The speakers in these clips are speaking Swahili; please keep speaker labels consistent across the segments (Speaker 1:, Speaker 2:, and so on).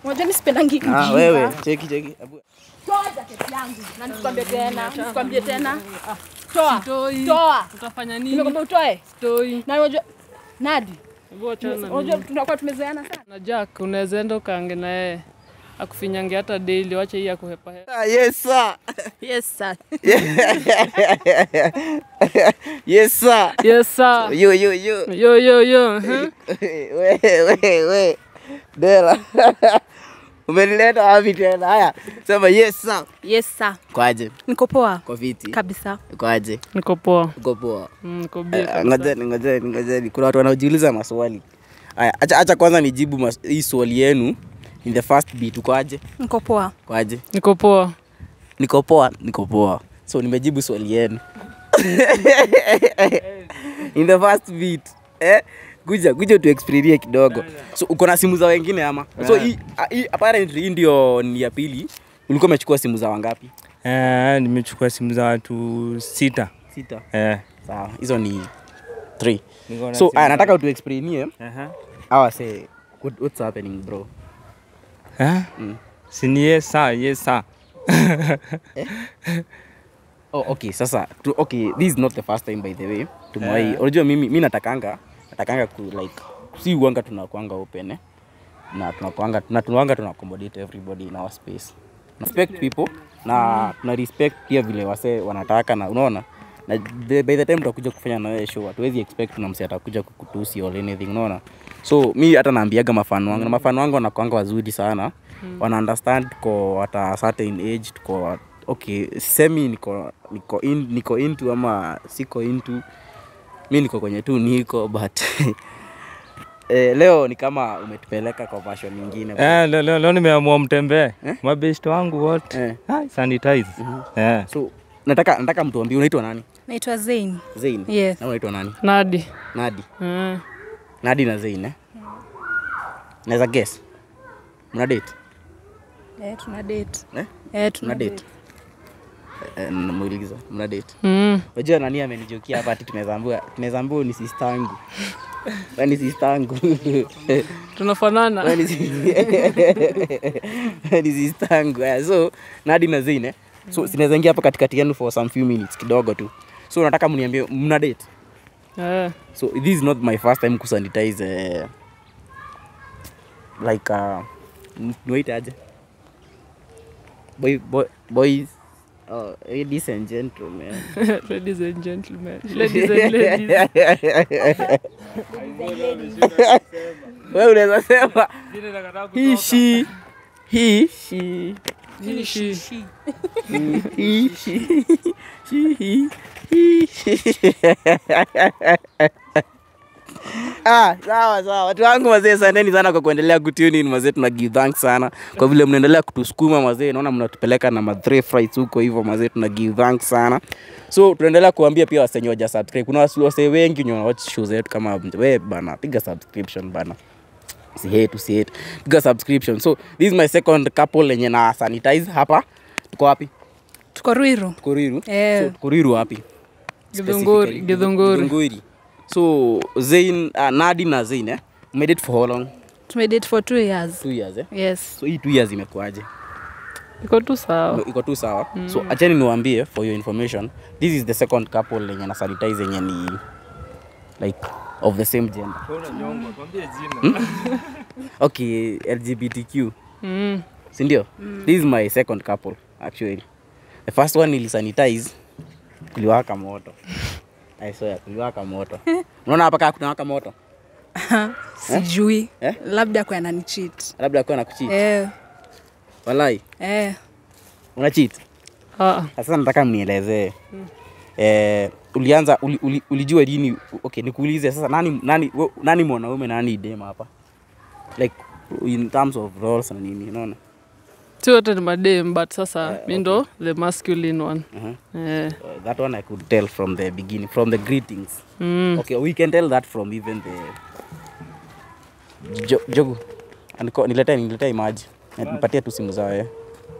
Speaker 1: Unajua mimi sipendangi
Speaker 2: Ah,
Speaker 1: ujinga.
Speaker 2: wewe cheki cheki. Abu-
Speaker 1: Toa jacket yangu. Na nisikwambie tena, nisikwambie tena. Toa.
Speaker 3: Toi.
Speaker 1: Toa.
Speaker 3: Utafanya nini?
Speaker 1: Nimekwambia utoe.
Speaker 3: Toi.
Speaker 1: Na unajua Nadi,
Speaker 3: Hebu achana na
Speaker 1: unajua
Speaker 3: mimi.
Speaker 1: tunakuwa tumezoeana sana.
Speaker 3: Na Jack unaweza enda ukaange na yeye akufinyange hata daily, wache hii akuhepa hepa.
Speaker 2: Ah, yes sir.
Speaker 1: Yes sir.
Speaker 2: yes sir.
Speaker 3: Yes sir.
Speaker 2: Yo yo yo.
Speaker 3: Yo yo yo. huh?
Speaker 2: we we we. Dela. Umenileta wapi tena? Haya, sema yes sir.
Speaker 1: Yes sir.
Speaker 2: Kwaje?
Speaker 1: Niko poa
Speaker 2: Kwa viti.
Speaker 1: kabisa.
Speaker 2: Kwaje?
Speaker 3: Niko poa.
Speaker 2: Uko poa?
Speaker 3: Mm, Niko bia
Speaker 2: Eh,
Speaker 3: kabisa.
Speaker 2: Ngojeni, ngojeni, ngojeni. Kuna watu wanaojiuliza maswali. Haya, acha acha kwanza nijibu mas- hii swali yenu. In the first beat kwaje?
Speaker 1: Niko poa.
Speaker 2: Kwaje?
Speaker 3: Niko poa.
Speaker 2: Niko poa, niko poa. So nimejibu swali yenu. In the first beat. Eh? Kuja, kuja tu experience kidogo. So uko na simu za wengine ama? So hii ah, hii apparently hii ndio ni ya pili. Ulikuwa umechukua simu za wangapi?
Speaker 4: Eh, nimechukua simu za watu sita.
Speaker 2: Sita.
Speaker 4: Eh.
Speaker 2: Sawa, hizo ni three.
Speaker 4: niko na
Speaker 2: So
Speaker 4: simu
Speaker 2: aya,
Speaker 4: za-
Speaker 2: nataka utu experience
Speaker 4: Aha.
Speaker 2: hawa say what, what's happening bro?
Speaker 4: Eh?
Speaker 2: Mm.
Speaker 4: Si ni yes sir, yes sir.
Speaker 2: Oh, okay, sasa tu, okay, this is not the first time by the way. Tumewai,
Speaker 4: Yeah.
Speaker 2: unajua mimi mimi natakanga natakanga ku like si uanga tunakuanga open eh? na tunakuanga na tunakuanga tuna accommodate everybody in our space. Respect people na tuna respect pia vile wase wanataka na unaona na the, by the time tutakuja kufanya na wewe show hatuwezi expect kuna msi atakuja kukutusi or anything unaona so mi hata naambiaga mafano wangu na mafano wangu wanakuanga wazuri sana mm. wana understand tuko at a certain age tuko okay semi niko niko in, niko into ama siko into mi niko kwenye tu niko but eh, leo ni kama umetupeleka kwa version nyingine
Speaker 4: Eh, leo, leo, leo nimeamua mtembee. Mabest wangu wote.
Speaker 2: Eh.
Speaker 4: Hai, sanitize. Eh.
Speaker 2: so nataka nataka mtuambie unaitwa nani
Speaker 1: Naitwa Zain.
Speaker 2: Zain
Speaker 1: Yes.
Speaker 2: na unaitwa nani
Speaker 3: Nadi.
Speaker 2: Nadi
Speaker 3: Mm.
Speaker 2: Nadi na Zain eh naweza guess mna date
Speaker 1: Eh, tuna date.
Speaker 2: eh
Speaker 1: Eh, tuna
Speaker 2: mna date eh, namuuliza mna date
Speaker 3: Mm.
Speaker 2: Unajua nani amenijokia hapa ati tunaweza ambiwa tunaweza ambiwa ni sister yangu. Wewe ni sister yangu.
Speaker 3: Tunafanana.
Speaker 2: Wewe ni si- Wewe ni sister yangu. Yeah, so Nadi na Zain eh. So sinaweza ingia hapa katikati yenu for some few minutes kidogo tu. So nataka mniambie mna date.
Speaker 3: Eh.
Speaker 2: So this is not my first time kusanitize uh, like uh, wait aje. Boy, boy, boys uh, ladies and gentlemen.
Speaker 3: Ladies and gentlemen. Ladies and ladies.
Speaker 2: Wewe unaweza sema he she he she
Speaker 3: Hii shi.
Speaker 2: he he she she he he she. Ah, sawa sawa. Watu wangu wazee, asanteni sana kwa kuendelea kutune in mazee, tuna give thanks sana kwa vile mnaendelea kutusukuma mazee, naona mnatupeleka na madre flights huko hivyo mazee, tuna give thanks sana. So tunaendelea kuambia pia wasenye waja subscribe. Kuna wasi- wasee wengi wenye wanawatch show zetu kama we bana, piga subscription bana si hate si hate piga subscription so this is my second couple lenye na sanitize hapa tuko wapi
Speaker 1: Tuko Ruiru.
Speaker 2: tuko Ruiru
Speaker 1: Eh.
Speaker 2: so tuko Ruiru wapi
Speaker 3: Githunguri.
Speaker 2: Specifically,
Speaker 3: Githunguri.
Speaker 2: Githunguri. so Zain uh, Nadi na Zain eh made it for how long
Speaker 1: Tumedate for two years.
Speaker 2: two years eh
Speaker 1: Yes.
Speaker 2: so hii two years imekuaje
Speaker 3: Iko tu sawa.
Speaker 2: iko tu sawa mm. so acheni niwaambie for your information this is the second couple lenye na sanitize yenye ni like of the same gender okay lgbtq
Speaker 3: Mm.
Speaker 2: sindio mm. this is my second couple actually the first one nilisanitize kuliwaka moto I swear, kuliwaka moto unaona hapa kaa kunawaka moto
Speaker 1: Sijui.
Speaker 2: Eh?
Speaker 1: Labda kwa anani cheat.
Speaker 2: labda akuwa na kuchit
Speaker 1: Eh.
Speaker 2: walai
Speaker 1: Eh.
Speaker 2: una cheat
Speaker 3: Ah.
Speaker 2: sasa nataka mnielezee eh, ulianza uli, uli, ulijua lini okay nikuulize sasa nani nani we- nani mwanaume nani dem hapa like in terms of roles na nini unaona
Speaker 3: Si wote ni madem but sasa mi ndo the masculine one.
Speaker 2: uh-huh.
Speaker 3: Eh.
Speaker 2: uh, that one i could tell from the beginning from the greetings
Speaker 3: Mm.
Speaker 2: okay we can tell that from even the jo, jogu Andiko- niletee niletee maji nipatie tu simu zao eh.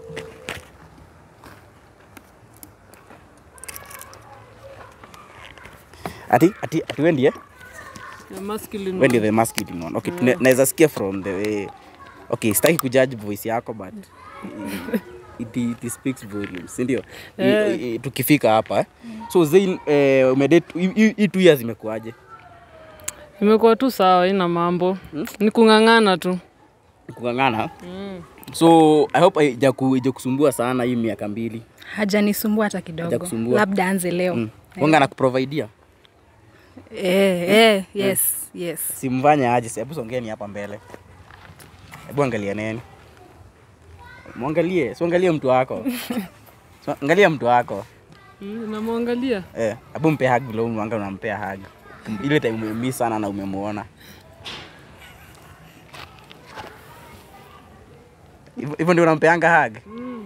Speaker 2: ati ati ati wendi eh
Speaker 3: The masculine
Speaker 2: wendi
Speaker 3: one.
Speaker 2: the masculine one okay tune- naweza sikia from the way okay sitaki kujudge voice yako but it, it speaks volumes si ndio I-
Speaker 3: Eh.
Speaker 2: i- tukifika hapa eh. so Zain eh, umedate hii- hii hii two years imekuaje
Speaker 3: Imekuwa tu sawa, ina mambo. Ni kung'ang'ana tu.
Speaker 2: kung'ang'ana so i hope haijaku- haijakusumbua sana hii miaka mbili
Speaker 5: hajanisumbua hata kidogo
Speaker 2: Hajakusumbua?
Speaker 5: labda anze leo
Speaker 2: mm. wanga na kuprovidea
Speaker 5: eh, eh, yes, yes.
Speaker 2: simfanye aje hebu songeni hapa mbele hebu angalia neni mwangalie siangalie mtu wako So, angalia mtu wako
Speaker 3: Mm, Namwangalia.
Speaker 2: eh hebu mpe hug vile mwanga unampea hug ile time umemiss sana na umemuona Hivyo- hivyo ndio unampeanga hug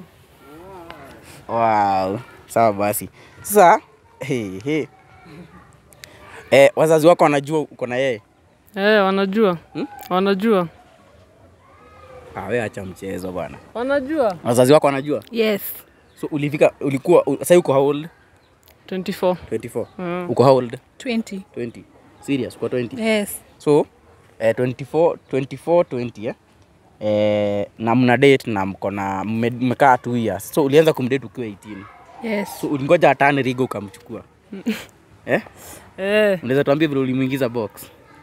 Speaker 2: wow sawa basi sasa hey, hey. Eh, wazazi wako wanajua uko na yeye
Speaker 3: Eh, wanajua.
Speaker 2: Hmm?
Speaker 3: Wanajua.
Speaker 2: ah, we acha mchezo bwana
Speaker 3: Wanajua.
Speaker 2: wazazi wako wanajua
Speaker 5: Yes.
Speaker 2: so ulifika ulikuwa u- sasa uko how old
Speaker 3: 24.
Speaker 2: 24
Speaker 3: Mm.
Speaker 2: uko how old
Speaker 5: 20.
Speaker 2: 20 serious uko 20
Speaker 5: Yes.
Speaker 2: so eh, 24 24 20 eh? Eh, na mna date na mko na mme- mmekaa 2 years so ulianza kumdate ukiwa 18
Speaker 5: Yes.
Speaker 2: so ulingoja atane rigo ukamchukua eh?
Speaker 3: Eh,
Speaker 2: unaweza tuambia vile ulimuingiza box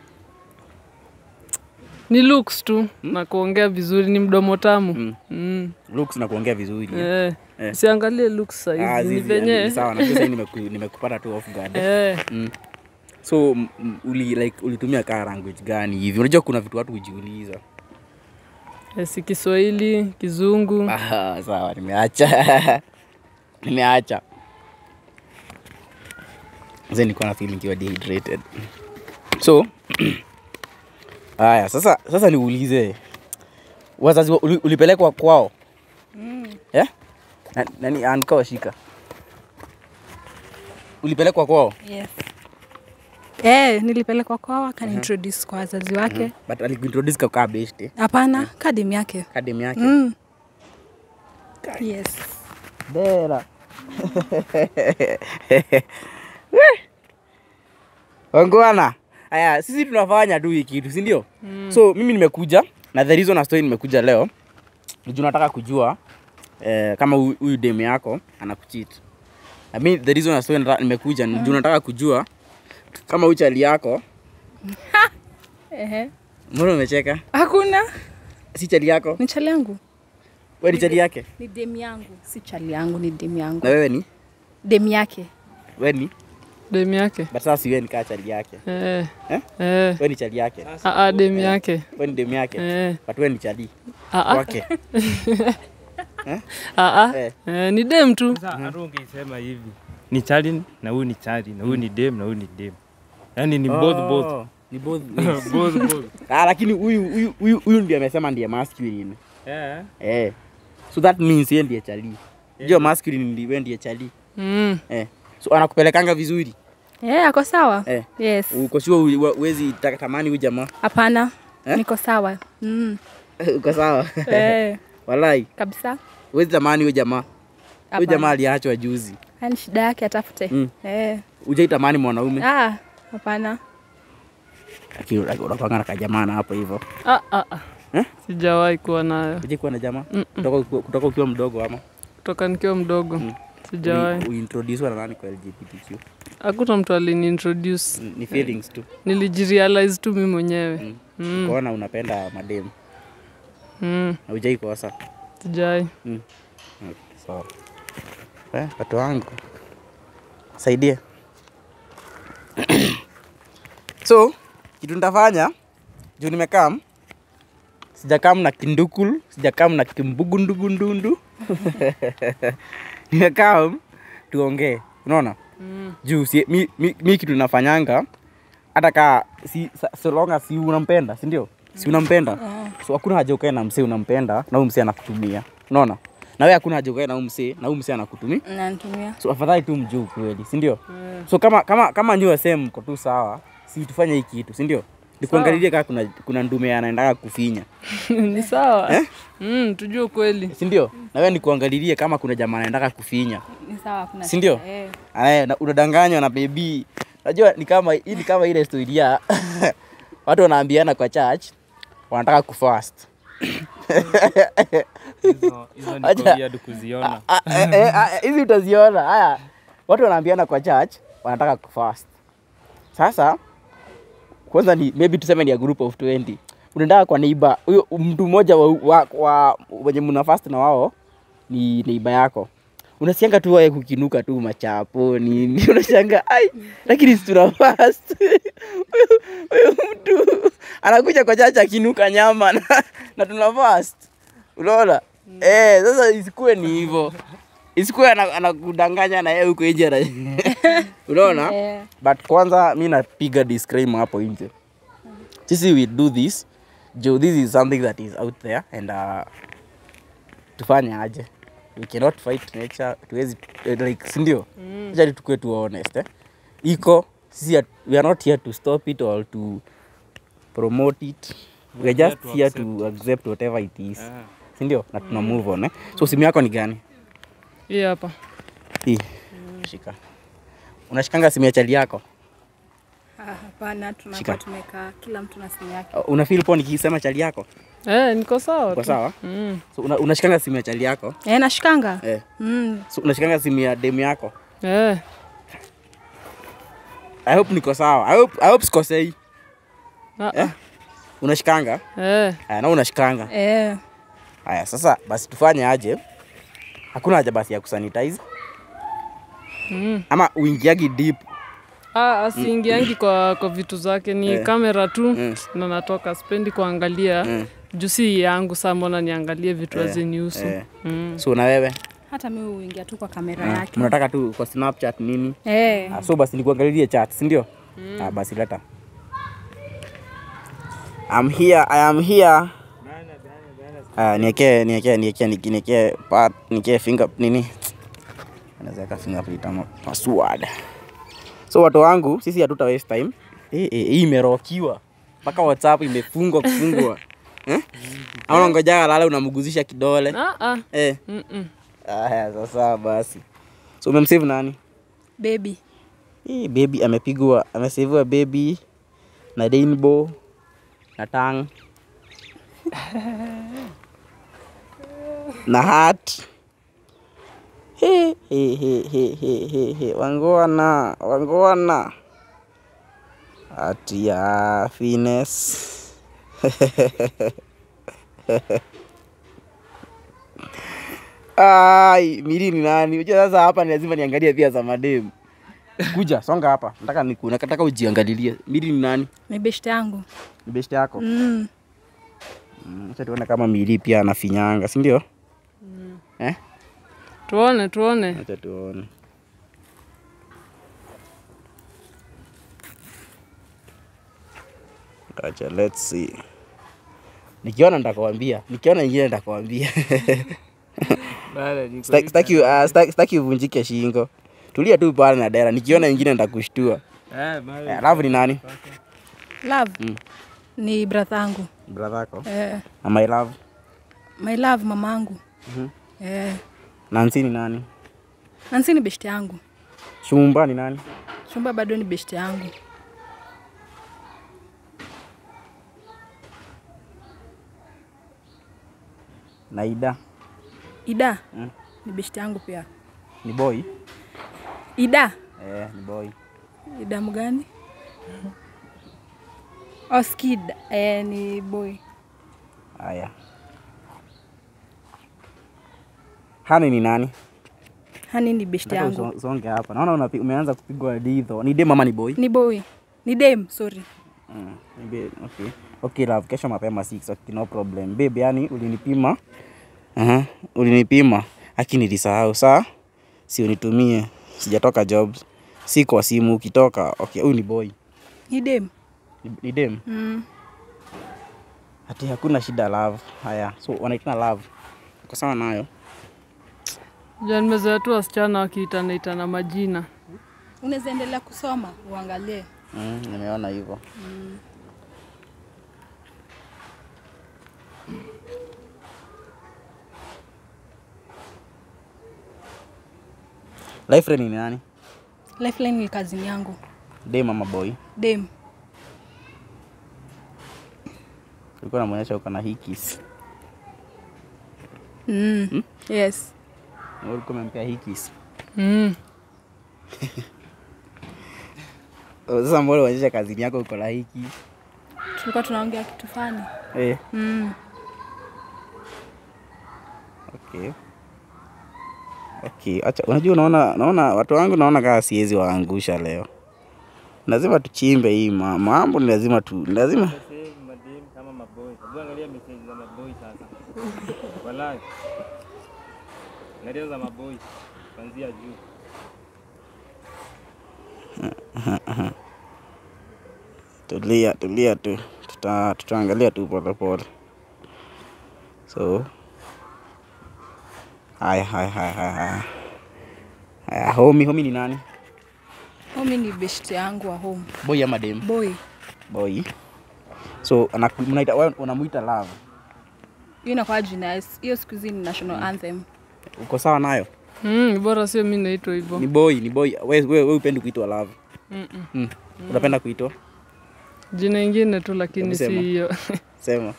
Speaker 3: ni looks tu na kuongea vizuri, ni mdomo tamu.
Speaker 2: Mm.
Speaker 3: Mm.
Speaker 2: looks na kuongea vizuri eh?
Speaker 3: Eh.
Speaker 2: Eh.
Speaker 3: Siangalie looks
Speaker 2: Ah,
Speaker 3: saizi, ni
Speaker 2: zizi,
Speaker 3: venye.
Speaker 2: ni sawa najua sasa nimeku, nimekupata tu off guard eh?
Speaker 3: Eh,
Speaker 2: mm. so m- m- uli, like, ulitumia kaa language gani hivi unajua kuna vitu watu hujiuliza
Speaker 3: eh, si Kiswahili, Kizungu.
Speaker 2: Ah, sawa nimeacha nimeacha Sasa nilikuwa na feel nikiwa dehydrated so haya sasa sasa niulize wazazi wa- uli, ulipelekwa kwao yeah? Na- nani ankaa shika ulipelekwa kwao
Speaker 5: Yes. Eh, nilipelekwa kwao akaniintroduce kwa wazazi wake.
Speaker 2: but alikuintroduce kakaa best
Speaker 5: Hapana, kadem yake.
Speaker 2: kadem yake
Speaker 5: Mm. Yes.
Speaker 2: Bera. Weh. Wangwana. Aya, sisi tunafanya tu hii kitu, si ndio? So mimi nimekuja na the reason na story nimekuja leo ni juu nataka kujua eh, kama hu- huyu demu yako anakucheat. I mean the reason na story nataka, nimekuja ni juu nataka kujua kama huyu chali yako,
Speaker 5: Ehe.
Speaker 2: mbona umecheka?
Speaker 5: Hakuna.
Speaker 2: Si chali yako?
Speaker 5: Ni chali yangu.
Speaker 2: Wewe ni chali yake?
Speaker 5: Ni dem yangu. Si chali yangu, ni dem yangu.
Speaker 2: Na wewe ni?
Speaker 5: Dem yake.
Speaker 2: Wewe ni?
Speaker 3: Demu yake.
Speaker 2: But sasa si wewe ni kaa chali yake.
Speaker 3: Eh.
Speaker 2: Eh?
Speaker 3: Eh.
Speaker 2: Wewe ni chali yake.
Speaker 3: Ah, ah, demu yake.
Speaker 2: Wewe ni demu yake.
Speaker 3: Eh.
Speaker 2: But wewe ni chali
Speaker 3: Ah, ah.
Speaker 2: wake.
Speaker 3: Ah, ah.
Speaker 2: Eh.
Speaker 3: Eh, ni dem tu.
Speaker 4: Sasa hata ungeisema hivi ni chali na huyu ni chali na huyu ni dem na huyu ni dem, yaani ni both both
Speaker 2: Oh, Ni both.
Speaker 4: both both.
Speaker 2: ah, lakini huyu huyu huyu huyu ndiye amesema ndiye masculine.
Speaker 4: Yeah.
Speaker 2: Eh. So that means yeye ndiye chali. Ndio masculine ndiye wewe ndiye chali.
Speaker 3: Mm.
Speaker 2: Eh. So anakupelekanga vizuri.
Speaker 5: Eh, ako sawa.
Speaker 2: Eh.
Speaker 5: Yes.
Speaker 2: Uko sure hu- huwezi taka- tamani huyu jamaa.
Speaker 5: Hapana.
Speaker 2: Eh?
Speaker 5: Niko sawa. Mm.
Speaker 2: Uko sawa?
Speaker 5: Eh,
Speaker 2: Walai.
Speaker 5: kabisa.
Speaker 2: Huwezi tamani huyu jamaa. Huyu
Speaker 5: Hapana.
Speaker 2: jamaa aliachwa juzi.
Speaker 5: Yaani shida yake atafute.
Speaker 2: Mm.
Speaker 5: Eh.
Speaker 2: Hujaitamani mwanaume.
Speaker 5: Ah, hapana.
Speaker 2: Lakini unapanga na kajamaa na hapo hivyo.
Speaker 3: Ah, ah, ah.
Speaker 2: Eh?
Speaker 3: Sijawahi kuwa nayo
Speaker 2: Hujai kuwa na jamaa?
Speaker 3: Mm-mm.
Speaker 2: Kutoka kutoka ukiwa mdogo ama?
Speaker 3: kutoka nikiwa mdogo. Sijawahi.
Speaker 2: Uintroduce na nani kwa LGBTQ?
Speaker 3: Hakuna mtu aliniintroduce.
Speaker 2: Ni feelings tu.
Speaker 3: Nilijirealize tu mimi mwenyewe.
Speaker 2: Mm.
Speaker 3: Mm.
Speaker 2: Ukaona unapenda mademu.
Speaker 3: Mm.
Speaker 2: Haujai kosa.
Speaker 3: Sijawahi.
Speaker 2: Sawa. Eh, watu wangu. Saidie. so, kitu nitafanya juu nimekam sijakam na kindukul, sijakam na kimbugundugundundu. nimekam tuongee. Unaona?
Speaker 3: Mm.
Speaker 2: Juu si, mi, mi, mi kitu nafanyanga hata kaa si, sa- so long as si unampenda, si ndio? Si unampenda? So hakuna haja ukae na msee unampenda na huyu msee anakutumia. Unaona? Na wewe hakuna haja ukae na huyu msee na huyu msee anakutumia.
Speaker 5: Nanitumia.
Speaker 2: So afadhali tu mjuu kweli, si ndio? So kama kama kama nyua same mko tu sawa, si tufanye hii kitu, si ndio? Nikuangalilie kama kuna kuna ndume anaendaga kufinya,
Speaker 3: Ni sawa.
Speaker 2: Eh?
Speaker 3: Mm, tujue kweli.
Speaker 2: si ndio? Na wewe nikuangalilie kama kuna jamaa anaendaga kufinya.
Speaker 5: Ni sawa kuna.
Speaker 2: Si ndio?
Speaker 5: shida. Eh.
Speaker 2: Anaye na- unadanganywa na baby. Unajua ni kama hii ni kama ile story ya watu wanaambiana kwa church wanataka kufast.
Speaker 4: Hizo hizo ni
Speaker 2: Acha.
Speaker 4: weird kuziona.
Speaker 2: Ah, eh, eh, ah, hizi utaziona haya watu wanaambiana kwa church wanataka kufast sasa kwanza ni maybe tuseme ni a group of 20 unaendaa kwa neighbor huyo mtu mmoja wa, wa, wa wenye mna fast na wao ni neighbor yako unasianga tu wae kukinuka tu machapo nini unashanga ai lakini si tuna fast Huyu- huyu mtu anakuja kwa chacha akinuka nyama na, na tuna fast unaona eh sasa isikuwe ni hivyo isikuwe ana- anakudanganya na yeye huko nje ana- unaona
Speaker 5: Eh.
Speaker 2: but kwanza mi napiga disclaimer hapo nje sisi we do this jo this is something that is out there and uh, tufanye aje we cannot fight nature tuwezi eh, like sindio mm. acha tukue tu honest eh? iko sisi hat- we are not here to stop it or to promote it we are
Speaker 4: here
Speaker 2: just
Speaker 4: to
Speaker 2: here to accept whatever it is
Speaker 4: Ah.
Speaker 2: sindio na tuna move on eh? so simu yako ni gani
Speaker 3: Hii hapa.
Speaker 2: hii shika unashikanga simu ya chali yako
Speaker 5: Ah, Hapana,
Speaker 2: Shika.
Speaker 5: tunakuwa tumekaa kila mtu na simu yake.
Speaker 2: una feel poa nikisema chali yako
Speaker 3: Eh, niko sawa
Speaker 2: kwa
Speaker 3: tu.
Speaker 2: sawa
Speaker 3: Mm.
Speaker 2: so, una, unashikanga simu ya chali yako
Speaker 5: Eh, nashikanga.
Speaker 2: eh.
Speaker 5: Mm.
Speaker 2: so, unashikanga simu ya demu yako
Speaker 3: Eh,
Speaker 2: i hope niko sawa i hope, I hope sikosei
Speaker 3: ah,
Speaker 2: eh? unashikanga
Speaker 3: eh.
Speaker 2: aya na unashikanga
Speaker 5: Eh.
Speaker 2: haya sasa basi tufanye aje hakuna haja basi ya kusanitize
Speaker 3: Mm.
Speaker 2: ama uingiagi deep
Speaker 3: Ah, asiingiangi kwa, kwa vitu zake ni
Speaker 2: Eh.
Speaker 3: kamera tu
Speaker 2: Mm.
Speaker 3: na natoka spendi kuangalia
Speaker 2: Mm.
Speaker 3: juu si yangu saa mbona niangalie vitu
Speaker 2: Eh,
Speaker 3: hazinihusu
Speaker 2: eh.
Speaker 3: mm.
Speaker 2: so na wewe
Speaker 5: Hata mimi huingia tu kwa kamera
Speaker 2: Ah,
Speaker 5: yake.
Speaker 2: mnataka tu kwa snapchat nini
Speaker 5: Eh.
Speaker 2: Ah, so basi nikuangalilie chat si ndio ah, basi leta I'm here, I am here. Ah, niekee niekee niekee niki- niekee part niekee finger nini anaweza weka fingerprint ama password so watu wangu sisi hatuta waste time Eh, eh, hii imerokiwa mpaka whatsapp imefungwa kufungwa eh? ama unangojaga lala unamguzisha kidole
Speaker 3: ah, ah.
Speaker 2: eh.
Speaker 3: Mm-mm.
Speaker 2: Aya, sasa basi so umemsave nani
Speaker 5: Baby.
Speaker 2: hii baby amepigwa ameseviwa baby na rainbow na tang na hat He, he, he, he, he, he, he. wangwana wangwana ati ya fines ai miri ni nani unajua sasa hapa ni lazima niangalie pia za mademu kuja songa hapa nataka niku nataka ujiangalilie miri ni nani
Speaker 5: Ni beshte yangu.
Speaker 2: ni best yako
Speaker 5: Mm.
Speaker 2: Mm, acha tuone kama miri pia anafinyanga si ndio eh
Speaker 3: tuone tuone
Speaker 2: acha tuone acha let's see nikiona nitakwambia nikiona ingine nitakwambia Sitaki- sitaki ah, sitaki- sitaki uvunjike shingo tulia tu pale na dera nikiona ingine nitakushtua
Speaker 4: Eh, bado
Speaker 2: Eh, alafu ni nani
Speaker 5: Love.
Speaker 2: Mm.
Speaker 5: Ni brother yangu.
Speaker 2: brother yako
Speaker 5: Eh.
Speaker 2: na my love
Speaker 5: My love mamangu.
Speaker 2: Mhm.
Speaker 5: Eh.
Speaker 2: nansi ni nani
Speaker 5: Nansi ni beshte yangu.
Speaker 2: shumba ni nani
Speaker 5: Chumba bado ni beshte yangu.
Speaker 2: na ida
Speaker 5: Ida.
Speaker 2: Mm.
Speaker 5: Ni beshte yangu pia.
Speaker 2: ni boy
Speaker 5: Ida.
Speaker 2: eh, ni boy
Speaker 5: Ida mgani? Oh, Skid. Eh, ni boy.
Speaker 2: haya hani ni nani
Speaker 5: Hani ni beshte
Speaker 2: Nataka
Speaker 5: yangu.
Speaker 2: uso- usonge hapa naona unapi- umeanza kupigwa ditho ni dem ama ni boy
Speaker 5: Ni boy. Ni dem, sorry.
Speaker 2: Mm, maybe- okay. okay love kesho mapema 6 okay, no problem babe yani ulinipima uh ulinipima haki nilisahau saa si unitumie sijatoka jobs si kwa simu ukitoka okay huyu ni boy
Speaker 5: Ni dem.
Speaker 2: ni, ni dem
Speaker 5: Mm.
Speaker 2: ati hakuna shida love haya so wanaitana love uko sawa nayo
Speaker 3: ja nimezoea tu wasichana wakiitana itana majina
Speaker 5: Unaweza endelea kusoma uangalie.
Speaker 2: mm, nimeona hivyo life friend ni nani
Speaker 5: Lifeline ni kazini yangu.
Speaker 2: dem ama boy
Speaker 5: Dem.
Speaker 2: ulikuwa namwonyesha uko na hikis
Speaker 5: Mm. Yes.
Speaker 2: Na ulikuwa umempea hikis.
Speaker 3: Mm.
Speaker 2: Oh, Sasa mbona uonyesha kazini yako uko na hiki?
Speaker 5: Tulikuwa tunaongea kitu fani.
Speaker 2: Eh,
Speaker 5: Mm.
Speaker 2: okay. Okay, acha unajua unaona naona watu wangu naona kama siwezi waangusha leo. Lazima tuchimbe hii ma- mambo ni lazima tu ni lazima
Speaker 4: madem kama maboy. Hebu angalia message za maboy sasa. Wallahi. Angalia za maboy kuanzia juu.
Speaker 2: tulia tulia tu tuta, tutaangalia tu pole pole so haya haya haya haya haya haya homi homi ni nani
Speaker 5: Homi ni best yangu wa home.
Speaker 2: boy ama dem
Speaker 5: Boy.
Speaker 2: boy so anaku- mnaita wewe unamuita love
Speaker 5: Hiyo inakuwa jina. Hiyo siku hizi ni national anthem.
Speaker 2: uko sawa nayo
Speaker 3: Mm, bora sio mi naitwa hivyo.
Speaker 2: ni boy ni boy wewe wewe we upendi kuitwa love
Speaker 3: Mm-mm.
Speaker 2: mm. unapenda kuitwa
Speaker 3: Jina ingine tu lakini si
Speaker 2: Hebu sema.
Speaker 3: hiyo.
Speaker 2: sema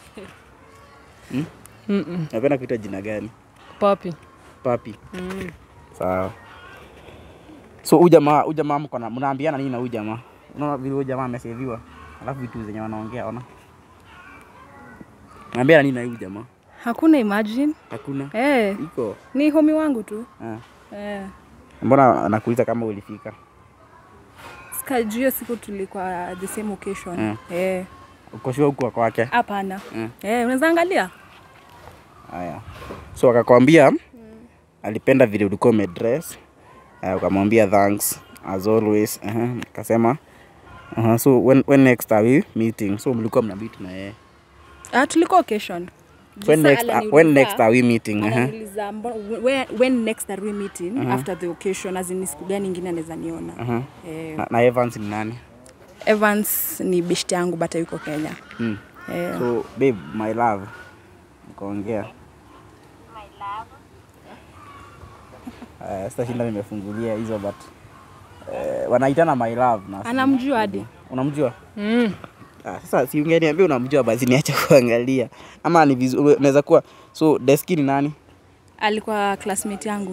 Speaker 3: Mm-mm.
Speaker 2: unapenda kuitwa jina gani
Speaker 3: Papi.
Speaker 2: papi
Speaker 3: Mm.
Speaker 2: sawa so huyu jamaa huyu jamaa mko na mnaambiana nini na huyu jamaa unaona vile huyu jamaa ameseviwa alafu vitu zenye wanaongea ona naambiana nini na huyu jamaa
Speaker 5: Hakuna imagine.
Speaker 2: hakuna
Speaker 5: Eh,
Speaker 2: iko
Speaker 5: ni homi wangu tu.
Speaker 2: eh.
Speaker 5: Eh.
Speaker 2: mbona anakuuliza kama ulifika
Speaker 5: Sika hiyo siku tulikuwa the same occasion.
Speaker 2: Mm.
Speaker 5: Eh.
Speaker 2: ukoshua huku kwake
Speaker 5: Hapana.
Speaker 2: Mm.
Speaker 5: Eh, unaweza angalia?
Speaker 2: haya so akakwambia alipenda vile ulikuwa umedress uh, ukamwambia thanks as always uh-huh. akasema uh-huh. so when, when next are we meeting so mlikuwa mna meet na yeye
Speaker 5: Ah, tulikuwa occasion.
Speaker 2: when
Speaker 5: Sasa
Speaker 2: next,
Speaker 5: aliniuliza-
Speaker 2: when next are we meeting uh-huh.
Speaker 5: ananiuliza mbo- when, when next are we meeting after the occasion as in ni siku gani ingine anaweza niona
Speaker 2: Uh-huh.
Speaker 5: eh,
Speaker 2: na, na Evans ni nani
Speaker 5: Evans ni best yangu bata yuko Kenya
Speaker 2: mm.
Speaker 5: eh,
Speaker 2: so babe my love mkaongea Uh, sitashinda nimefungulia hizo but uh, wanaitana my love na
Speaker 5: anamjua hadi
Speaker 2: unamjua
Speaker 3: Mm.
Speaker 2: Ah, sasa si ungeniambia unamjua basi niache kuangalia ama ni vizuri unaweza kuwa so deski ni nani
Speaker 5: alikuwa classmate yangu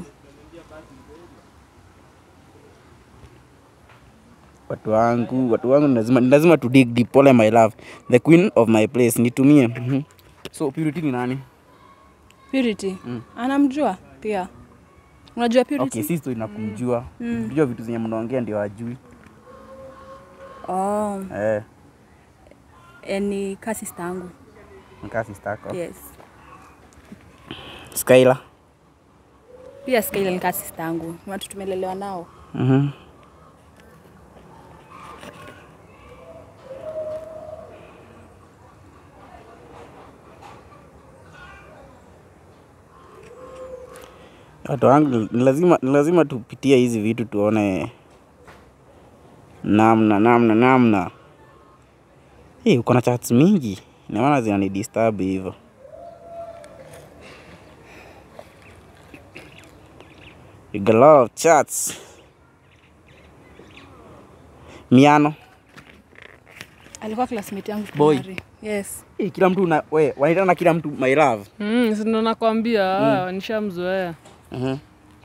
Speaker 2: watu wangu watu wangu ni lazima ni lazima tu dig deep pole my love the queen of my place nitumie Mhm. so purity ni nani
Speaker 5: Purity
Speaker 2: Mm.
Speaker 5: anamjua pia unajua Purity
Speaker 2: okay sisi tu inakumjua
Speaker 5: Mm.
Speaker 2: kujua vitu zenye mnaongea ndio ajui
Speaker 5: oh,
Speaker 2: eh
Speaker 5: eh, ni ka sister yangu
Speaker 2: mkaa sistako
Speaker 5: yes
Speaker 2: Skyla
Speaker 5: pia Skyla ni ka sister yangu ni watu tumelelewa nao
Speaker 2: mhm watu wangu ni lazima, ni lazima tupitie hizi vitu tuone namna namna namna. Hey, uko na chats mingi, naona zinani disturb hivyo. You got a lot of chats. Miano.
Speaker 5: alikuwa classmate yangu
Speaker 2: Boy.
Speaker 5: primary. yes
Speaker 2: Hey, kila mtu una, we, wanaitana kila mtu my love.
Speaker 3: Mm, si ndo nakwambia ah, nishamzoea.
Speaker 2: Mhm.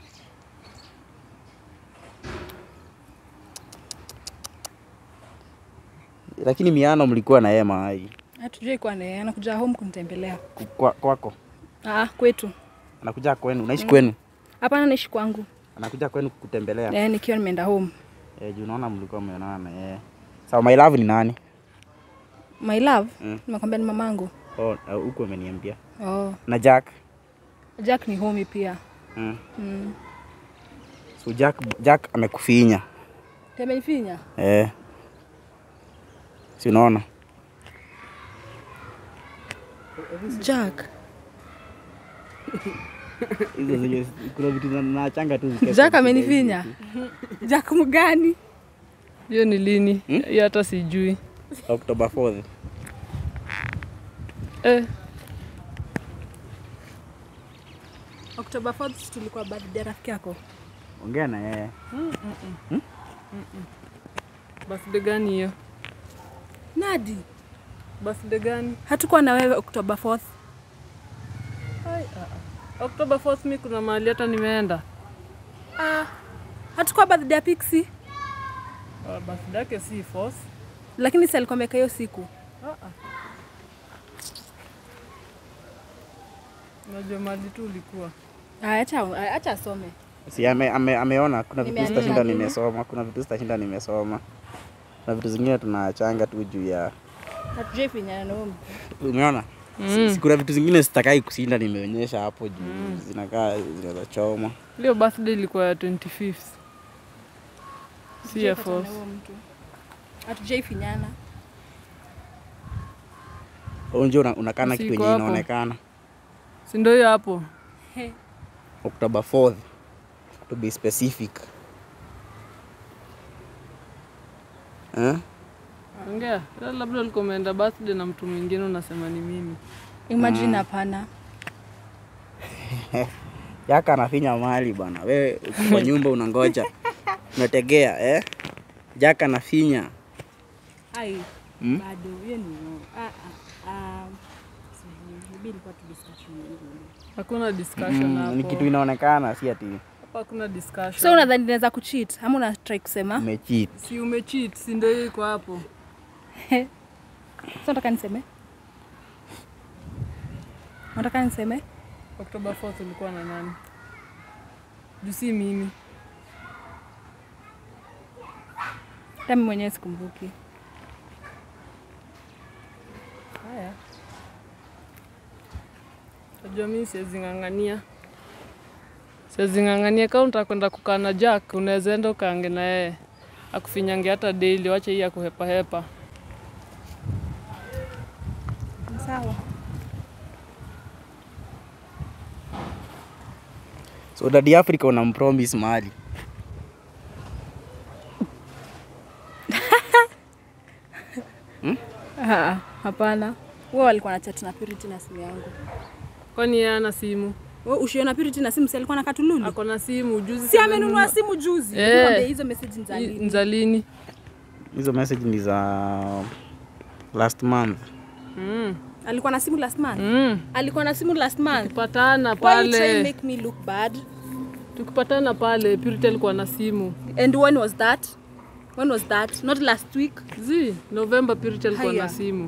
Speaker 2: Lakini Miano mlikuwa na yeye mahali
Speaker 5: hatujui kuwa naye anakuja home kunitembelea
Speaker 2: Ku- kwa, kwako,
Speaker 5: ah, kwetu
Speaker 2: anakuja kwenu, unaishi kwenu,
Speaker 5: hapana naishi kwangu
Speaker 2: anakuja kwenu kutembelea
Speaker 5: eh, nikiwa nimeenda home
Speaker 2: eh, juu naona mlikuwa mmeonana na yeye. Sawa, my love ni nani?
Speaker 5: my love
Speaker 2: Mm.
Speaker 5: nimekwambia ni mamangu
Speaker 2: Oh, uh, huku ameniambia.
Speaker 5: oh.
Speaker 2: Na Jack.
Speaker 5: Jack ni homi pia
Speaker 2: Mm.
Speaker 5: mm.
Speaker 2: So Jack, Jack amekufinya
Speaker 5: temenifinya
Speaker 2: eh. Si unaona?
Speaker 5: Jack
Speaker 2: Hizo zenye kuna vitu na- nachanga tu zikae
Speaker 5: Jack
Speaker 2: kwa
Speaker 5: amenifinya Jack mgani
Speaker 3: Hiyo ni lini? Hiyo hata sijui.
Speaker 2: October 4th.
Speaker 3: Eh,
Speaker 5: October 4th tulikuwa birthday rafiki yako
Speaker 2: Ongea na yeye.
Speaker 3: birthday gani hiyo?
Speaker 5: Nadi
Speaker 3: Birthday gani?
Speaker 5: hatukuwa na wewe October 4th
Speaker 3: October 4th mi kuna mahali hata nimeenda.
Speaker 5: Ah, hatukuwa birthday ya Pixie,
Speaker 3: Uh, birthday yake si force.
Speaker 5: lakini si alikuwa ameweka hiyo siku.
Speaker 3: Unajua mahali tu ulikuwa.
Speaker 5: Ah, acha acha asome.
Speaker 2: si ame, ame, ameona kuna vitu
Speaker 5: Nimeandika
Speaker 2: zitashinda
Speaker 5: nini?
Speaker 2: nimesoma kuna vitu zitashinda nimesoma na vitu zingine tunaachanga tu juu ya
Speaker 5: Hatujai finyana na huyo mtu.
Speaker 2: umeona mm. kuna vitu zingine sitakai kushinda nimeonyesha hapo juu mm. zinakaa zinaweza choma
Speaker 3: Leo birthday ilikuwa ya 25th. Si ya
Speaker 5: Hatujai patana
Speaker 3: force.
Speaker 5: na huyo mtu. Hatujai finyana.
Speaker 2: unjua una, unakana kitu
Speaker 3: Siko
Speaker 2: yenye
Speaker 3: hapo.
Speaker 2: inaonekana
Speaker 3: Si ndio hiyo hapo?
Speaker 2: October 4th to be specific eh?
Speaker 3: Ongea. Ila Labda ulikuwa umeenda birthday na mtu mwingine unasema ni mimi.
Speaker 5: Imagine hapana.
Speaker 2: yaka anafinya mali bwana wewe uko kwa nyumba unangoja unategea eh? jaka anafinya
Speaker 5: Ai,
Speaker 2: Hmm?
Speaker 5: bado hiyo ni no. Ah ah. ah. sijui, maybe ilikuwa tu discussion nyingine.
Speaker 3: Hakuna discussion
Speaker 2: mm, ni kitu
Speaker 3: hapo.
Speaker 2: inaonekana si ati
Speaker 3: Hapa hakuna discussion.
Speaker 5: So unadhani naweza kucheat ama una try kusema?
Speaker 2: umecheat
Speaker 3: si umecheat, si ndio hiyo iko hapo.
Speaker 5: So nataka niseme? Nataka niseme?
Speaker 3: October 4th ulikuwa na nani? Juu si mimi.
Speaker 5: Hata mimi mwenyewe sikumbuki.
Speaker 3: Haya. Najua mimi siwezi ng'ang'ania. Siwezi ng'ang'ania kama utakwenda kukaa na Jack, unaweza enda ukaange na yeye. Akufinyange hata daily, wache hii akuhepa hepa.
Speaker 5: Sawa.
Speaker 2: so dadi africa unampromise mali
Speaker 5: Ah, hapana. Wao walikuwa na chat na Purity na simu yangu.
Speaker 3: Kwani yeye ana simu?
Speaker 5: Wewe ushiona Purity na simu si alikuwa na katululu?
Speaker 3: Ako na simu juzi.
Speaker 5: Si amenunua simu juzi.
Speaker 3: Eh.
Speaker 5: Nikwambia hizo message ni za
Speaker 3: I-
Speaker 5: lini?
Speaker 3: Nzalini.
Speaker 2: hizo message ni za last month
Speaker 3: Mm.
Speaker 5: Alikuwa na simu last month.
Speaker 3: Mm.
Speaker 5: Alikuwa na simu last month.
Speaker 3: Patana
Speaker 5: Why you trying to
Speaker 3: pale.
Speaker 5: make me look bad?
Speaker 3: Tukipatana pale, Purity alikuwa na simu.
Speaker 5: And when was that? When was that? Not last week.
Speaker 3: Zi, November Purity alikuwa
Speaker 5: Haya.
Speaker 3: na simu.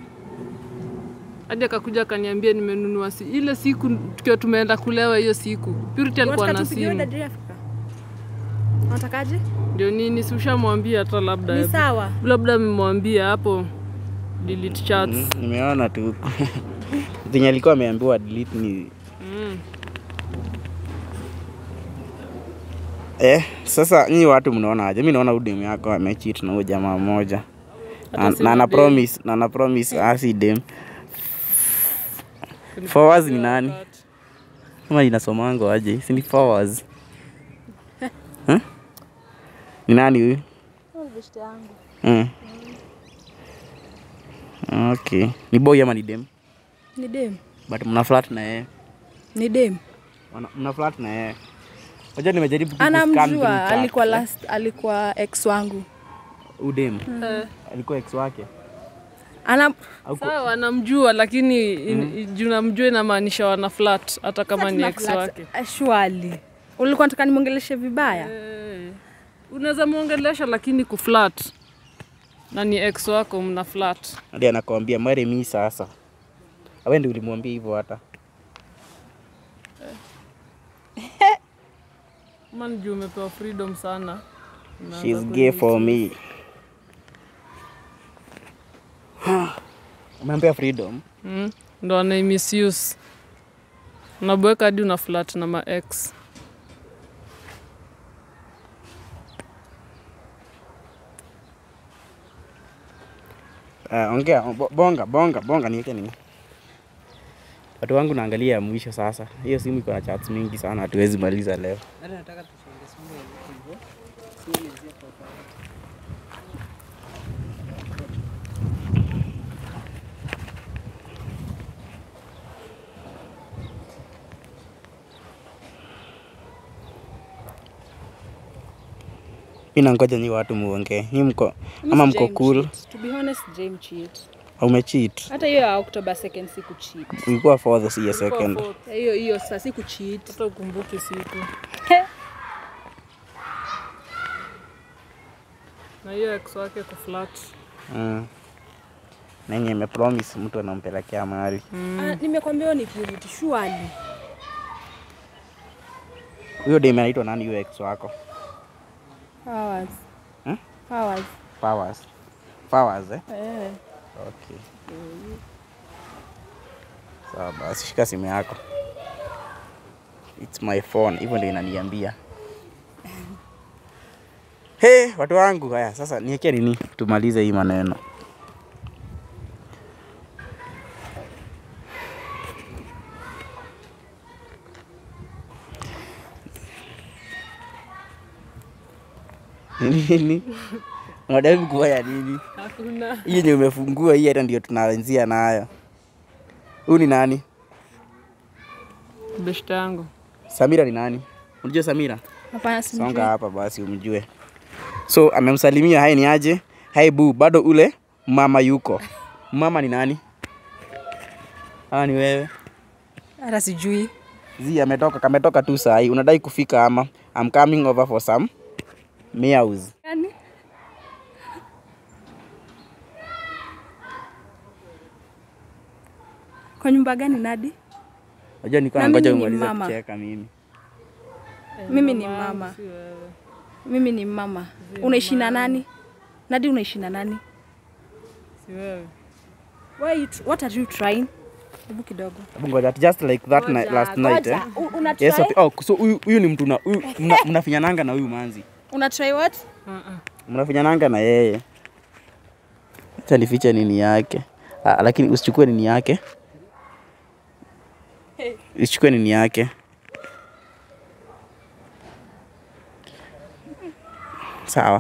Speaker 3: Hadi akakuja akaniambia nimenunua si ile siku tukiwa tumeenda kulewa hiyo siku. Purity alikuwa
Speaker 5: Unataka
Speaker 3: na
Speaker 5: tupigiwe
Speaker 3: simu.
Speaker 5: Daddy Africa? Unatakaje?
Speaker 3: Ndio nini si ushamwambia hata labda.
Speaker 5: Ni sawa.
Speaker 3: Labda mmwambia hapo delete chats.
Speaker 2: mm, nimeona tu zenye alikuwa ameambiwa delete ni
Speaker 3: Mm.
Speaker 2: eh, sasa nyi watu mnaona aje mi naona udem yako amecheat na huyo jamaa mmoja na,
Speaker 3: Hata si
Speaker 2: na ana
Speaker 3: madem.
Speaker 2: promise na ana promise asi dem Followers ni nani? kama inasomango aje si ni followers huh? ni nani huyu mm. okay ni boy ama ni dem
Speaker 5: Ni dem.
Speaker 2: but mna flat na yeye
Speaker 5: Ni dem.
Speaker 2: Wana- mna flat na yeye Wacha nimejaribu tu kuscan through
Speaker 5: Anamjua,
Speaker 2: chat,
Speaker 5: alikuwa
Speaker 2: eh.
Speaker 5: last, alikuwa ex wangu.
Speaker 2: udem
Speaker 3: Eh,
Speaker 2: alikuwa ex wake
Speaker 5: Ana
Speaker 2: au kwa-
Speaker 3: Sawa, anamjua lakini in- juu namjua inamaanisha wana flat hata kama ni ex wake.
Speaker 5: Surely. Ulikuwa nataka nimwongeleshe vibaya?
Speaker 3: Eh, Unaweza muongelesha lakini kuflat na ni ex wako mna flat.
Speaker 2: hadi anakwambia mare mi sasa awe ndi ulimwambia hivyo hata
Speaker 3: Man juu umepewa freedom sana. Unaanza
Speaker 2: She's
Speaker 3: kuni-
Speaker 2: gay for me umeambia freedom
Speaker 3: Mm, ndo anai misuse. Unabweka hadi una flat na ma ex.
Speaker 2: uh, ongea bo- bonga bonga bonga niweke nini watu wangu naangalia ya mwisho sasa hiyo simu iko na chats mingi sana hatuwezi maliza leo mi nangoja nyi watu muongee nyi mko ama mko cool
Speaker 5: To be honest, James cheat.
Speaker 2: umecheat
Speaker 1: hata hiyo ya October 2nd siku cheat.
Speaker 2: ilikuwa fourth si ya second
Speaker 1: Hiyo hiyo sasa siku cheat.
Speaker 3: hata ukumbuki siku na hiyo ex wake kuflat
Speaker 2: mm. nenye imepromise mtu anampelekea mahali
Speaker 1: Ah, nimekwambia hiyo ni purity surely.
Speaker 2: huyo dem anaitwa nani huyo ex wako
Speaker 1: Powers.
Speaker 2: Hmm?
Speaker 1: Powers.
Speaker 2: Powers. Powers, eh?
Speaker 1: Eh.
Speaker 2: Okay. Sawa basi, shika simu yako. It's my phone, hivyo ndio inaniambia. Hey, watu wangu, haya sasa niwekee nini tumalize hii maneno. Nini? Unadai kufanya nini?
Speaker 3: hakuna
Speaker 2: Hii yenye umefungua hii hata ndio tunaanzia nayo. Huyu ni nani?
Speaker 3: beshta yangu
Speaker 2: Samira ni nani? Unajua Samira?
Speaker 1: Hapana
Speaker 2: Songa
Speaker 1: simjui.
Speaker 2: hapa basi umjue. So amemsalimia, hai ni aje? Hai bu, bado ule mama yuko. Mama ni nani? Ah, ni wewe.
Speaker 5: Hata sijui.
Speaker 2: Zi ametoka, kametoka tu saa hii. Unadai kufika ama? I'm coming over for some meows.
Speaker 5: Gani? Kwa nyumba gani Nadi?
Speaker 2: Unajua nilikuwa
Speaker 5: Na
Speaker 2: nangoja
Speaker 5: mimi ni
Speaker 2: umalize
Speaker 5: mama.
Speaker 2: kucheka mimi.
Speaker 5: Mimi ni
Speaker 3: Mama yangu,
Speaker 5: mama.
Speaker 3: si wewe.
Speaker 5: Mimi ni mama. Unaishi na nani? Nadi unaishi na nani?
Speaker 3: si wewe
Speaker 5: Why are you tr- what are you trying? Hebu kidogo.
Speaker 2: Hebu ngoja, just like that night, last night eh.
Speaker 5: U- Una try?
Speaker 2: Yes, okay. Oh, so huyu huyu ni mtu na huyu mna- mnafinyananga na huyu manzi.
Speaker 5: Una try what?
Speaker 3: Uh-uh.
Speaker 2: mnafinyananga na yeye. Acha nifiche nini yake. Ah, lakini usichukue nini yake. Usichukue nini yake. Sawa.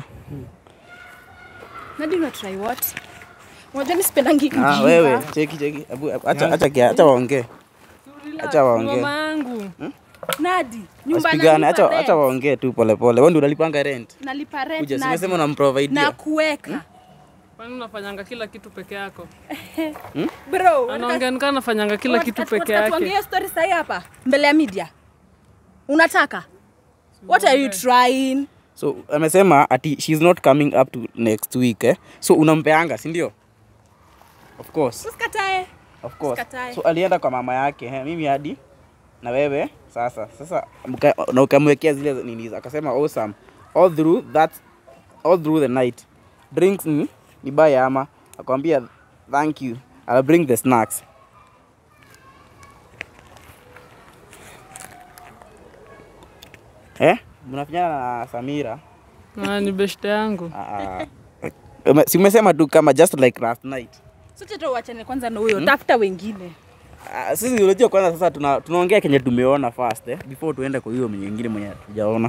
Speaker 5: Nadi una try what? Unajua mimi sipendangi
Speaker 2: Ah,
Speaker 5: kujinga.
Speaker 2: wewe cheki cheki. Hebu acha acha kia- acha waongee. Acha waongee.
Speaker 3: mama yangu
Speaker 5: Nadi, nyumba
Speaker 2: Wasipigane,
Speaker 5: nalipa
Speaker 2: acha
Speaker 5: rent.
Speaker 2: acha waongee tu pole pole. Wewe ndio unalipanga rent.
Speaker 5: Nalipa rent
Speaker 2: Kuja,
Speaker 5: Nadi.
Speaker 2: simesema unamprovide.
Speaker 5: na kuweka.
Speaker 3: kwani unafanyanga kila kitu peke yako
Speaker 5: Bro,
Speaker 3: anaongea nikaa anafanyanga kila
Speaker 5: Wat-
Speaker 3: kitu
Speaker 5: at-
Speaker 3: peke
Speaker 5: wat- tuongee
Speaker 3: yake
Speaker 5: story sahi hapa mbele ya media. Unataka? What are you trying?
Speaker 2: So amesema ati she's not coming up to next week eh. So unampeanga, si ndio? Of course.
Speaker 5: Usikatae.
Speaker 2: Of course.
Speaker 5: Usikatae.
Speaker 2: So alienda kwa mama yake, he, mimi hadi na wewe sasa. Sasa mka, na ukamwekea zile nini akasema awesome. All through that all through the night. Drinks ni ni buy ama akwambia thank you. I'll bring the snacks. Eh? Mnafinyana na Samira.
Speaker 3: na ni beshte yangu
Speaker 2: Ah, ah. Ume- si umesema tu kama just like last night.
Speaker 5: Sote tu uachane kwanza na huyo, tafuta wengine.
Speaker 2: Ah, sisi unajua kwanza sasa tuna, tunaongea kenye tumeona first eh, before tuende kwa hiyo nyingine mwenye hatujaona.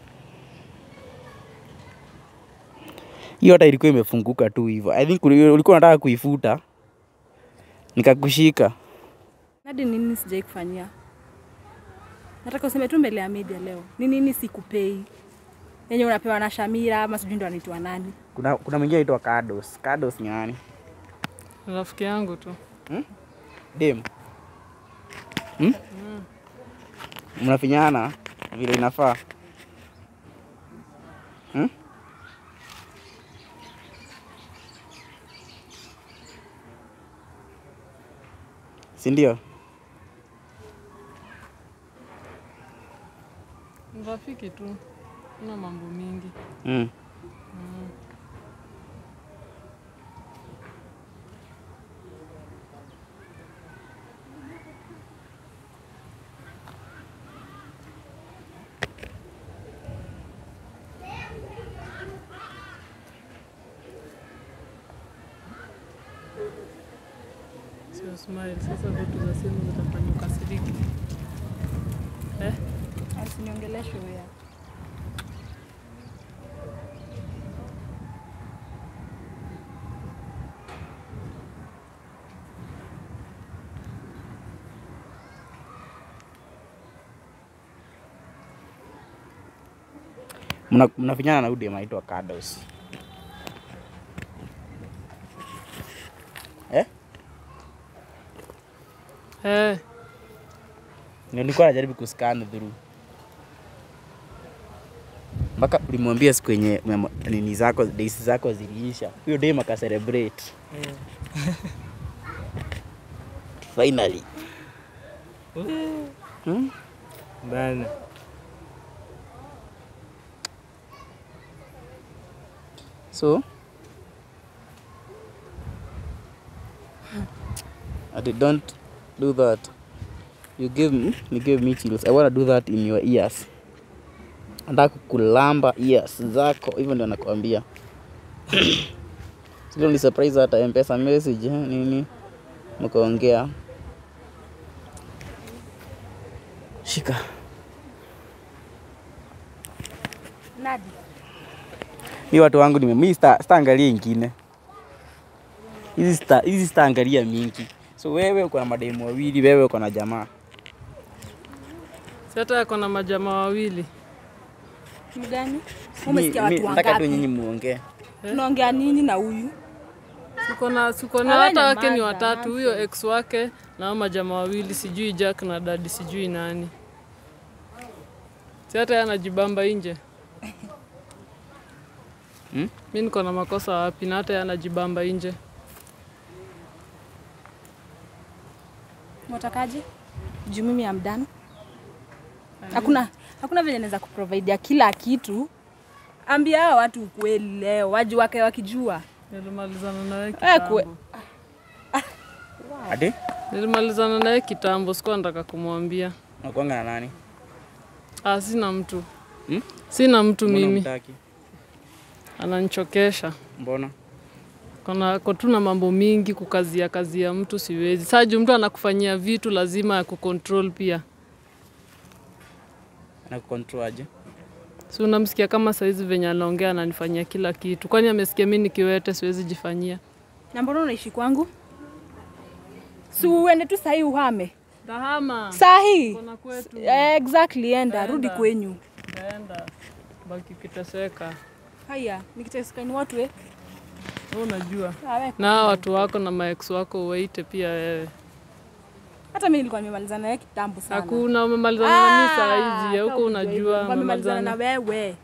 Speaker 2: Hiyo hata ilikuwa imefunguka tu hivyo. I think uli- ulikuwa unataka kuifuta nikakushika.
Speaker 5: Nadi nini sijai kufanyia? Nataka useme tu mbele ya media leo. Ni nini sikupei? Yenye unapewa na Shamira ama sijui ndo anaitwa nani?
Speaker 2: Kuna kuna mwingine anaitwa Kados. Kados ni nani?
Speaker 3: rafiki yangu tu
Speaker 2: Dem. Hmm? Mnafinyana vile inafaa. Hmm? Si ndio?
Speaker 3: Ni rafiki tu una mambo mingi
Speaker 2: Mm.
Speaker 3: sio smile sasa vitu za simu zitafanya ukasiriki eh?
Speaker 5: Asiniongeleshe wewe.
Speaker 2: Mna- Mnafinyana na udem anaitwa Kados. Eh?
Speaker 3: Eh,
Speaker 2: nilikuwa najaribu kuscan through mpaka ulimwambia siku yenye memo- nini zako days zako ziliisha huyo dem aka celebrate finally hmm?
Speaker 4: Bana.
Speaker 2: so I did don't do that you give me you give me chills I wanna do that in your ears nataka kulamba ears zako hivyo ndio nakwambia sio ni surprise hata mpesa message eh, nini mkaongea shika
Speaker 5: Nadi.
Speaker 2: mi watu wangu nime mi sta- sitaangalia ingine hizi sta- hizi sitaangalia mingi so wewe uko na mademu wawili wewe uko na jamaa
Speaker 3: si hata yako na majamaa wawili.
Speaker 5: Mgani?
Speaker 2: Mi-
Speaker 5: Umesikia
Speaker 2: mi-
Speaker 5: watu
Speaker 2: nataka tu nyinyi
Speaker 5: wangapi?
Speaker 2: muongee
Speaker 5: Tunaongea nini na huyu?
Speaker 3: Siko na siko na
Speaker 5: Awe
Speaker 3: hata
Speaker 5: na
Speaker 3: wake ni
Speaker 5: maza,
Speaker 3: watatu, huyo ex wake na hao majamaa wawili, sijui Jack na dadi, sijui nani. Si hata yeye anajibamba nje.
Speaker 2: Hmm?
Speaker 3: Mi niko na makosa wapi? Na hata yeye anajibamba nje.
Speaker 5: Mwatakaje? Juu mimi am done. Hakuna hakuna vile naweza kuprovidea kila kitu. Ambia hawa watu ukweli leo, waji wake wakijua.
Speaker 3: Nilimalizana na yeye
Speaker 5: Eh, kwe-
Speaker 3: kitambo.
Speaker 2: ati
Speaker 3: Nilimalizana na yeye kitambo, sikuwa nataka kumwambia.
Speaker 2: nakuanga na nani
Speaker 3: Ah, sina mtu.
Speaker 2: Hmm?
Speaker 3: Sina mtu
Speaker 2: Mbona
Speaker 3: mimi,
Speaker 2: hutaki?
Speaker 3: ananichokesha.
Speaker 2: mbona
Speaker 3: Kuna ko tu na mambo mingi kukazia kazi ya mtu siwezi. Saa juu mtu anakufanyia vitu lazima ya kucontrol pia.
Speaker 2: nakukontrol aje
Speaker 3: Si unamsikia kama saizi venye anaongea ananifanyia kila kitu. Kwani amesikia mimi nikiwete siwezi jifanyia?
Speaker 5: Na mbona unaishi kwangu? Si uende tu sahii uhame.
Speaker 3: Dahama.
Speaker 5: Sahi.
Speaker 3: Kuna kwetu.
Speaker 5: Eh, exactly, enda
Speaker 3: Enda.
Speaker 5: rudi kwenyu.
Speaker 3: Enda. Baki ukiteseka.
Speaker 5: Haya, nikiteseka ni watu eh.
Speaker 3: Wewe unajua.
Speaker 5: Ah, we-
Speaker 3: Na hawa watu wako na maex wako waite pia wewe.
Speaker 5: Hata mimi nilikuwa nimemalizana naye kitambo sana.
Speaker 3: Hakuna umemalizana na mimi saa hizi,
Speaker 5: Ah,
Speaker 3: huko
Speaker 5: kama
Speaker 3: unajua
Speaker 5: hivyo, wamemalizana na
Speaker 3: umemalizana.
Speaker 5: wewe.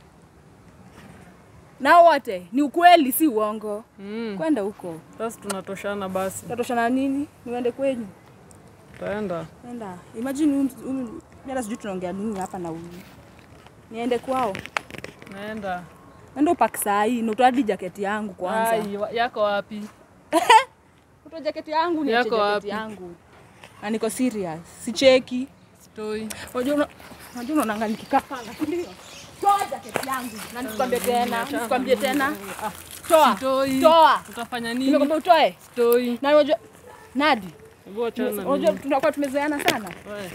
Speaker 5: Na wote ni ukweli, si uongo.
Speaker 3: Mm.
Speaker 5: Kwenda huko.
Speaker 3: Sasa tunatoshana basi.
Speaker 5: Tatoshana nini? Niende kwenyu.
Speaker 3: Taenda.
Speaker 5: Nenda. Imagine huyu huyu- mimi hata sijui tunaongea nini hapa na huyu. Niende kwao.
Speaker 3: Naenda.
Speaker 5: Nenda upaki saa hii, na utoa hadi jaketi yangu kwanza.
Speaker 3: Ai, wa- yako wapi?
Speaker 5: Utoa jaketi yangu, niache
Speaker 3: Yako
Speaker 5: jaketi
Speaker 3: wapi?
Speaker 5: yangu. Na niko serious. Sicheki.
Speaker 3: Stoi.
Speaker 5: Unajua una- unajua unaonanga nikikaa pala, si ndio? Toa jaketi yangu. Na nisikwambie tena, nisikwambie tena. Toa.
Speaker 3: Stoi.
Speaker 5: Toa.
Speaker 3: Utafanya nini?
Speaker 5: Nimekwambia utoe.
Speaker 3: Stoi.
Speaker 5: Na unajua Nadi,
Speaker 3: Hebu achana na
Speaker 5: unajua
Speaker 3: mimi.
Speaker 5: tunakuwa tumezoeana sana.
Speaker 3: Wewe,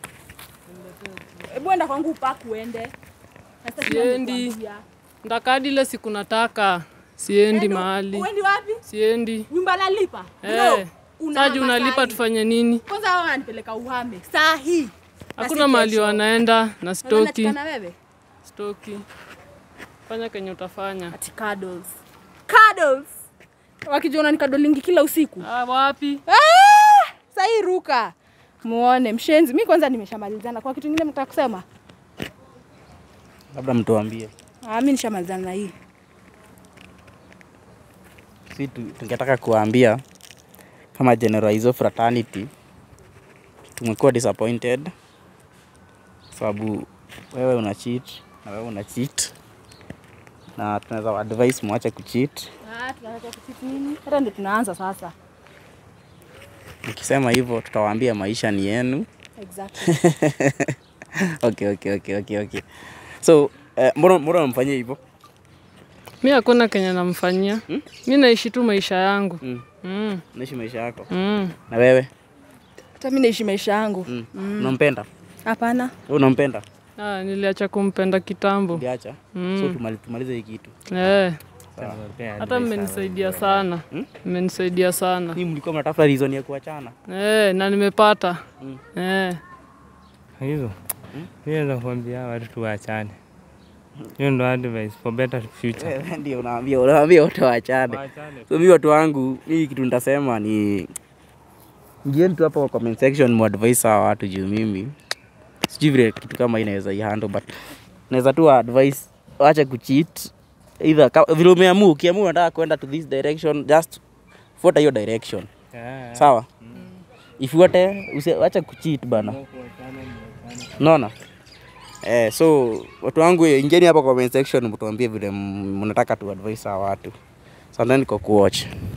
Speaker 5: Hebu enda kwangu upaku uende. Na sasa sina
Speaker 3: Siendi.
Speaker 5: nikuambia.
Speaker 3: Ndakadi ile siku nataka. Siendi
Speaker 5: Enda,
Speaker 3: mahali.
Speaker 5: Uendi wapi?
Speaker 3: Siendi.
Speaker 5: Nyumba nalipa.
Speaker 3: Eh.
Speaker 5: Una
Speaker 3: Saji
Speaker 5: hama
Speaker 3: unalipa
Speaker 5: sahi.
Speaker 3: tufanye nini?
Speaker 5: Kwanza wao wananipeleka uhame. Saa hii. Na
Speaker 3: Hakuna
Speaker 5: si
Speaker 3: mahali
Speaker 5: kesho.
Speaker 3: wanaenda na
Speaker 5: Unaweza
Speaker 3: stoki.
Speaker 5: nachukana wewe?
Speaker 3: Stoki. Fanya kenye utafanya.
Speaker 5: Ati cuddles. Cuddles. Wakijiona ni kadolingi kila usiku.
Speaker 3: Ah, wapi?
Speaker 5: Ah! Sahii ruka. Muone mshenzi. Mi kwanza nimeshamalizana. Kwa kitu kingine mtaka kusema?
Speaker 2: labda mtuambie
Speaker 5: Ah, mi nishamalizana na hii.
Speaker 2: si tu- tungetaka kuwaambia kama generalizo fraternity tumekuwa disappointed sababu wewe una cheat na wewe una cheat na tunaweza advice mwache kucheat
Speaker 5: Ah, tunataka kuchiti nini? Hata ndio tunaanza sasa.
Speaker 2: nikisema hivyo tutawaambia maisha ni yenu
Speaker 5: Exactly.
Speaker 2: okay, okay, okay, okay, okay. so eh, mbona mbona unamfanyia hivyo
Speaker 3: Mi hakuna kenye namfanyia. Mi naishi tu maisha yangu.
Speaker 2: mm.
Speaker 3: Mm.
Speaker 2: naishi maisha yako
Speaker 3: Mm.
Speaker 2: na wewe
Speaker 5: Hata mi naishi maisha yangu.
Speaker 2: mm. unampenda
Speaker 5: Hapana.
Speaker 2: Wewe unampenda
Speaker 3: Ah, niliacha kumpenda kitambo.
Speaker 2: uliacha
Speaker 3: Mm.
Speaker 2: so tumali- tumalize hii kitu
Speaker 3: Eh,
Speaker 2: Sawa.
Speaker 3: hata mmenisaidia sana.
Speaker 2: Hmm?
Speaker 3: Mmenisaidia sana.
Speaker 2: Ni mlikuwa mnatafuta reason ya kuachana
Speaker 3: Eh, na nimepata.
Speaker 2: Mm.
Speaker 3: Eh.
Speaker 4: Hivyo mi naweza kuambia watu tuwaachane. Hiyo ndo advice for better future.
Speaker 2: Wewe ndio unaambia unaambia wote waachane
Speaker 4: Waachane.
Speaker 2: so mi watu wangu mii kitu nitasema ni ingieni tu hapa kwa comment section muadvise hawa watu juu mimi sijui vile kitu kama hii inaweza ihandle but naweza tu advice wache kucheat either ka- vile umeamua ukiamua unataka kwenda to this direction just fuata hiyo direction
Speaker 4: Yeah.
Speaker 2: sawa ifuate usi- wacha kucheat bana naona eh, so watu wangu ingeni hapa comment section mtuambie vile m- mnataka tu advice hawa watu asanteni kwa kuwatch